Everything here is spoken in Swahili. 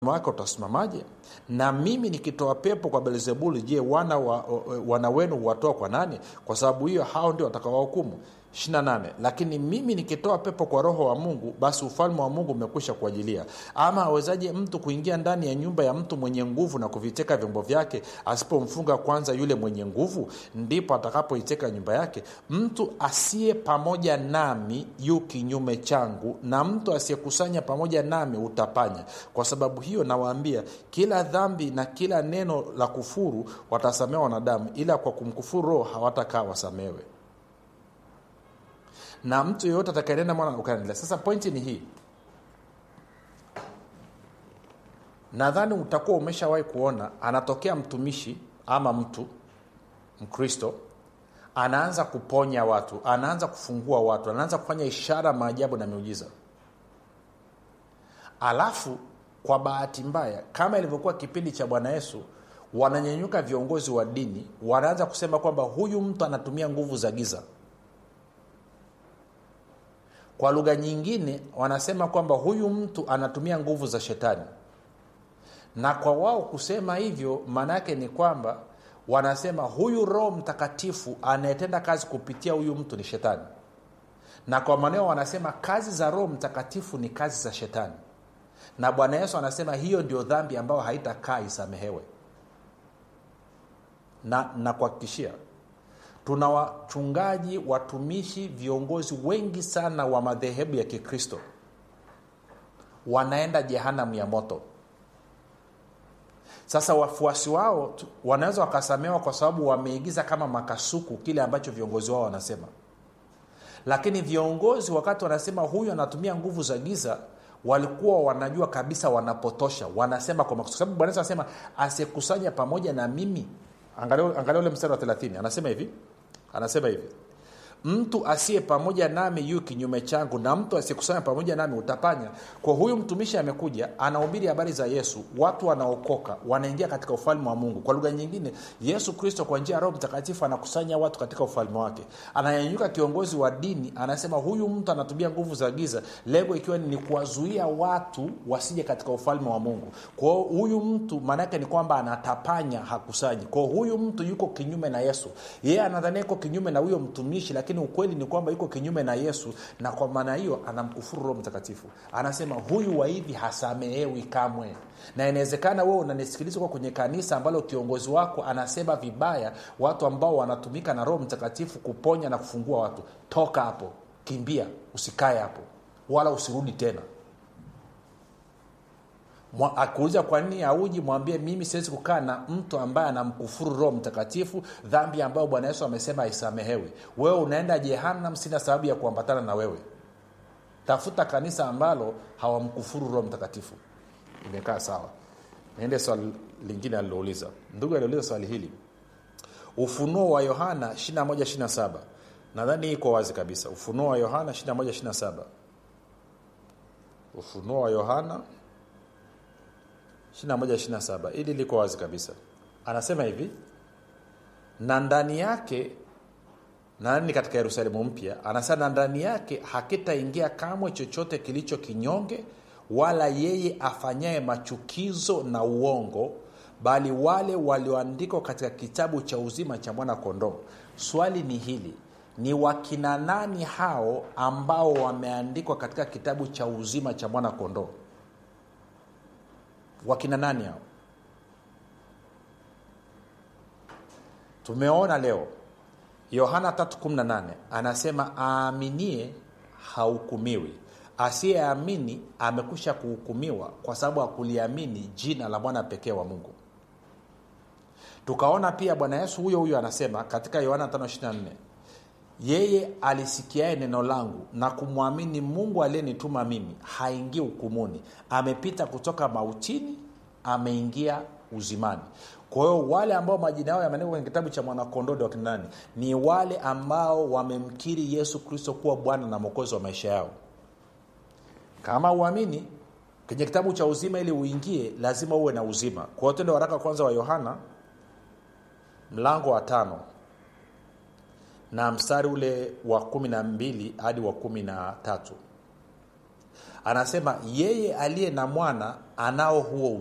wake utasimamaje na mimi nikitoa pepo kwa belzebuli je wana, wa, wana wenu huwatoa kwa nani kwa sababu hiyo hao ndio watakawahukumu 28 lakini mimi nikitoa pepo kwa roho wa mungu basi ufalme wa mungu umekwisha kuajilia ama awezaje mtu kuingia ndani ya nyumba ya mtu mwenye nguvu na kuviteka vyombo vyake asipomfunga kwanza yule mwenye nguvu ndipo atakapoiteka nyumba yake mtu asiye pamoja nami yu kinyume changu na mtu asiyekusanya pamoja nami utapanya kwa sababu hiyo nawaambia kila dhambi na kila neno la kufuru watasamewa wanadamu ila kwa kumkufuru roho hawatakaa wasamewe na mtu yeyote atakaenenda mwana ukaendelea sasa pointi ni hii nadhani utakuwa umeshawahi kuona anatokea mtumishi ama mtu mkristo anaanza kuponya watu anaanza kufungua watu anaanza kufanya ishara maajabu na miujiza alafu kwa bahati mbaya kama ilivyokuwa kipindi cha bwana yesu wananyenyuka viongozi wa dini wanaanza kusema kwamba huyu mtu anatumia nguvu za giza kwa lugha nyingine wanasema kwamba huyu mtu anatumia nguvu za shetani na kwa wao kusema hivyo maana yake ni kwamba wanasema huyu roho mtakatifu anayetenda kazi kupitia huyu mtu ni shetani na kwa maneo wanasema kazi za roho mtakatifu ni kazi za shetani na bwana yesu anasema hiyo ndio dhambi ambayo haitakaa isamehewe na nakuhakikishia tuna wachungaji watumishi viongozi wengi sana wa madhehebu ya kikristo wanaenda jehanamu ya moto sasa wafuasi wao wanaweza wakasamewa kwa sababu wameigiza kama makasuku kile ambacho viongozi wao wanasema lakini viongozi wakati wanasema huyu anatumia nguvu za giza walikuwa wanajua kabisa wanapotosha wanasema kwa makusudi sababu bwana anasema asiyekusanya pamoja na mimi angalia angalia ule mstari wa 30 anasema hivi anasema hivi mtu asiye pamoja nami yu kinyume changu na mtu asiyekusanya pamoja nami utapanya kwa huyu mtumishi amekuja anahubiri habari za yesu watu wanaokoka wanaingia katika ufalme wa mungu kwa lugha nyingine yesu kristo kwa njia ya roho mtakatifu anakusanya watu katika ufalme wake ananyanyuka kiongozi wa dini anasema huyu mtu anatumia nguvu za giza lengo ikiwa ni kuwazuia watu wasije katika ufalme wa mungu kwao huyu mtu maanaake ni kwamba anatapanya hakusanyi kwao huyu mtu yuko kinyume na yesu yeye anadhania iko kinyume na huyo mtumishi lakini ukweli ni kwamba yuko kinyume na yesu na kwa maana hiyo anamkufuru roho mtakatifu anasema huyu wa hivi hasamehewi kamwe na inawezekana wewe unanisikiliza kwa kwenye kanisa ambalo kiongozi wako anasema vibaya watu ambao wanatumika na roho mtakatifu kuponya na kufungua watu toka hapo kimbia usikae hapo wala usirudi tena akuuliza kwa nini auji mwambie mimi siwezi kukaa na mtu ambaye anamkufuru roho mtakatifu dhambi ambayo bwana yesu amesema aisamehewi wewe unaenda jehanam sina sababu ya kuambatana na wewe tafuta kanisa ambalo hawamkufuru roho mtakatifu imekaa sawa niende swali lingine alilouliza ndugu aliuliza swali hili ufunuo wa yohana 2127 nadhani iko wazi kabisa ufunuo wa yohana 2127 ufunuo wa yohana 2127 ili liko wazi kabisa anasema hivi na ndani yake nani katika yerusalemu mpya anasema na ndani yake hakitaingia kamwe chochote kilicho kinyonge wala yeye afanyaye machukizo na uongo bali wale walioandikwa katika kitabu cha uzima cha mwana kondoo swali ni hili ni wakina nani hao ambao wameandikwa katika kitabu cha uzima cha mwana kondoo wakina nani hao tumeona leo yohana 318 anasema aaminie hahukumiwi asiyeamini amekwisha kuhukumiwa kwa sababu hakuliamini jina la mwana pekee wa mungu tukaona pia bwana yesu huyo huyo anasema katika yohana 524 yeye alisikiaye neno langu na kumwamini mungu aliyenituma mimi haingii hukumuni amepita kutoka mautini ameingia uzimani kwa hiyo wale ambao majina yao yameandikwa kwenye kitabu cha mwanakondoo wakina nani ni wale ambao wamemkiri yesu kristo kuwa bwana na mwokozi wa maisha yao kama uamini kwenye kitabu cha uzima ili uingie lazima uwe na uzima kwa hiyo tende waraka kwanza wa yohana mlango wa tano na mstari ule wa kumi na mbili hadi wa kumi na tatu anasema yeye aliye na mwana anao huo